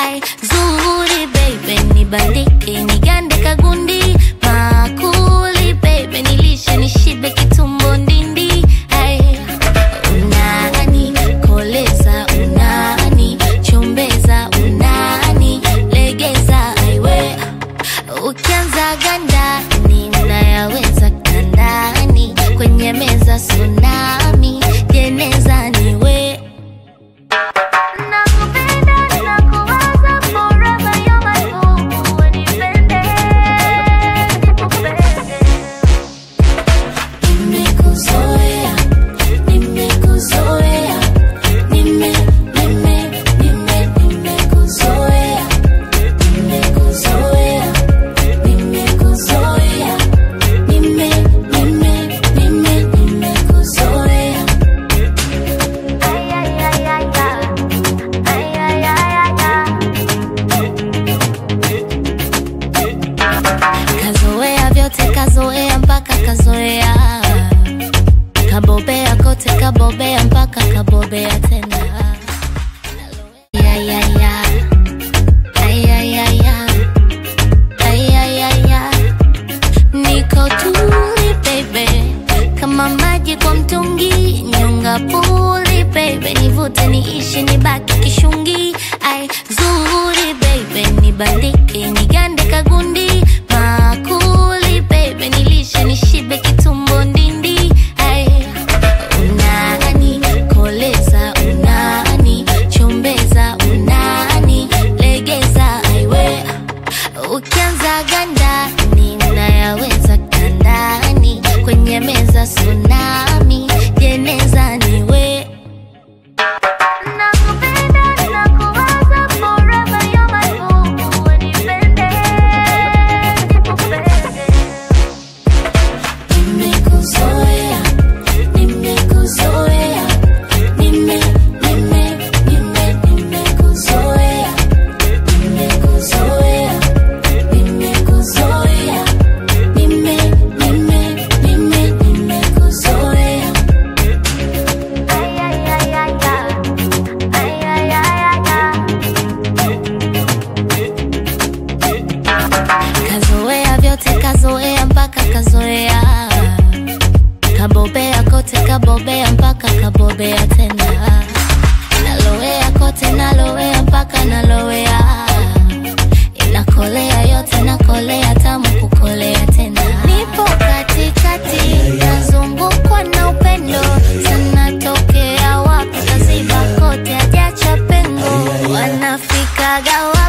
ai zuri baby nibandike nigande kagundi makuli baby nilishe nishibe kitumbo ndindi ai unani koleza unani chombeza unani legeza aiwe ukianza gandani mnayaweza kandani kwenye meza tsunami jeneza niwe Nakupenda, nakuwaza forever, you're my boo. Unipende, nikupende. Nimekuzoea, nimekuzoea, nime, nime, nime, nimekuzoea, nimekuzoea, nimekuzoea, nime, nime, nime, nimekuzoea. Ay, ay, ay, ay, ay. Ay, ay, ay, ay, ay. Kazoea vyote kazoea mpaka kazoea kabobea kote kabobea mpaka kabobea tena Ay, ay, ay. Ay, ay, ay, ay. Ay, ay, ay, ay. Niko tuli baby kama maji kwa mtungi nyonga puli baby nivute niishi nibaki kishungi ai zuri baby nibandike nigande kagundi makuli baby nilishe nishibe kitumbo ndindi ai unani koleza unani chombeza unani legeza aiwe ukianza gandani mnayaweza kandani kwenye meza tsunami jeneza niwe Nakupenda, nakuwaza forever, you're my boo. Unipende, nikupende. Nimekuzoea, nimekuzoea, nime, nime, nime, nimekuzoea, nimekuzoea, nimekuzoea, nime, nime, nime, nimekuzoea. Ay, ay, ay, ay, ay. Ay, ay, ay, ay, ay. Kazoea vyote kazoea mpaka kazoea kabobea kote kabobea mpaka kabobea tena nalowea kote nalowea mpaka nalowea inakolea yote nakolea tamu kukolea tena nipo katikati nazungukwa na upendo sana tokea wapi kaziba kote ajacha pengo wanafikaga